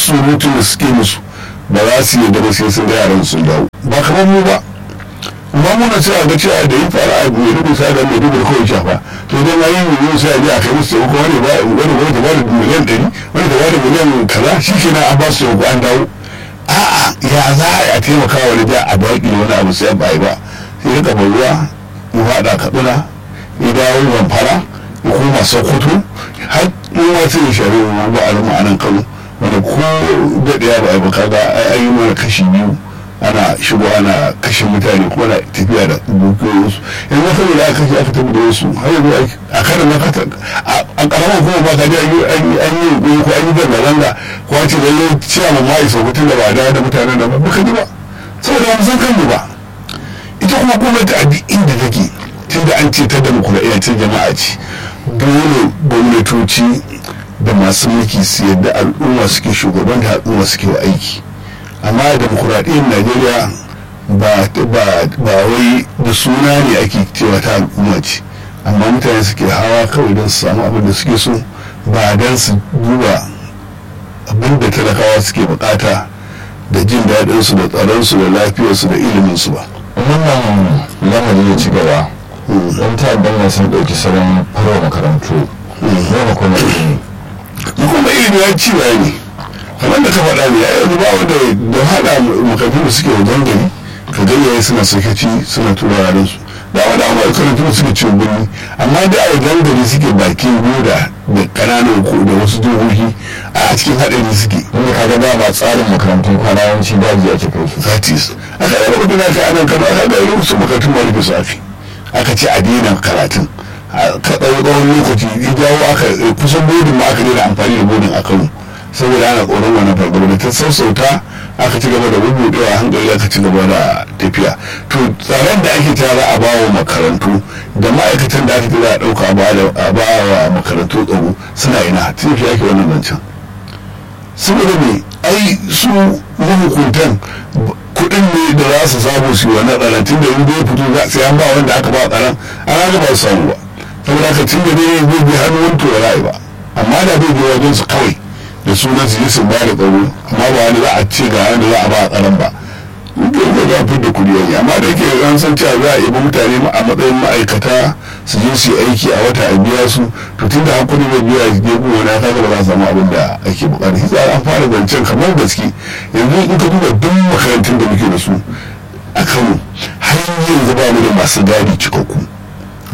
surutun da suke musu ba za su yi ba sai sun ga yaran sun dawo ba kamar mu ba amma muna cewa ga cewa da yi fara a mai rubu sa da mai rubu kawai shafa to dai ma yi yi sai a je a kai musu taimako wani ba wani wani ta bada miliyan ɗari wani ta bada miliyan kaza shi ke na an ba su taimako an dawo a'a ya za a taimaka wani da a baƙi wani abu sai ba yi ba sai ya kafa ruwa mu faɗa kaɗuna ya dawo zamfara ya koma sokoto har mun wasu ya shari mu ba a a nan kano wanda ko daɗaya ba a yi ba kaga ai yi mana kashi biyu ana shigo ana kashe mutane kuma na tafiya da dukiyoyinsu yanzu saboda aka kashe aka tafi da wasu har yanzu a karin na kata a karamar kuma ba ka ji an yi yunkuri ko an yi zanga-zanga ko an ce lallai ciya ma ma'i sau da ba da da mutanen da ba baka ji ba saboda ba san kanmu ba ita kuma gwamnati a duk inda take tun da an ce ta demokuraɗiyya ta jama'a ce dole gwamnatoci da masu mulki su yadda al'umma suke shugaban da al'umma suke wa aiki amma demokuraɗiyyar najeriya ba wai da suna ne ake cewa ta al'umma ce amma mutane suke hawa kawai don su samu abin da suke so ba don su duba abin da talakawa suke bukata da jin daɗinsu da tsaronsu da lafiyarsu da iliminsu ba wannan lamari ya ci gaba don ta'addan na sun ɗauki salon farwa makarantu zama kuma ilimi kuma ilimi ya ci ne kamar da ka faɗa ne ya yanzu ba wanda da haɗa makarantu da suke wajen gari ka gayyaye suna sakaci suna tura yaran su da wani amma makarantu da suke cin birni amma da a wajen gari suke bakin boda da ƙananan ko da wasu jihohi a cikin haɗari suke wanda kaga da ba tsarin makarantun kwana yawanci daji ake kai su zatis aka yi rubutu na kai anan kano aka ga yau su makarantun ma rufe su ake aka ce a daina karatun ka ɗau tsawon lokaci ya jawo aka kusan bodin ma aka daina amfani da bodin a kano saboda ana tsoron wannan fargaba da ta sassauta aka ci gaba da bubuɗewa a hankali aka ci gaba da tafiya to tsaron da ake tara a bawa makarantu da ma'aikatan da aka tara a ɗauka a bawa makarantu tsaro suna ina tun fi ake wannan zancen saboda me ai su mahukuntan kuɗin ne da za su samu su yi wannan tsaron tun da inda ya fito sai an ba wanda aka ba tsaron an haka ba su samu ba saboda haka tun da ne zai bi hannu wani to ra'ayi ba amma da bai bi wajen su kawai da sunan su je su ba da tsaro amma ba wani za a ce ga wanda za a ba a tsaron ba dole za a fi da kuɗi yayi amma da yake an san cewa za a yi mutane a matsayin ma'aikata su je su yi aiki a wata a biya su to tun da hakuri bai biya su gefe wani ya kaga ba za a samu abin da ake bukata shi an fara zancen kamar gaske yanzu in ka duba duk makarantun da muke da su a kano har yanzu ba mu da masu gadi cikakku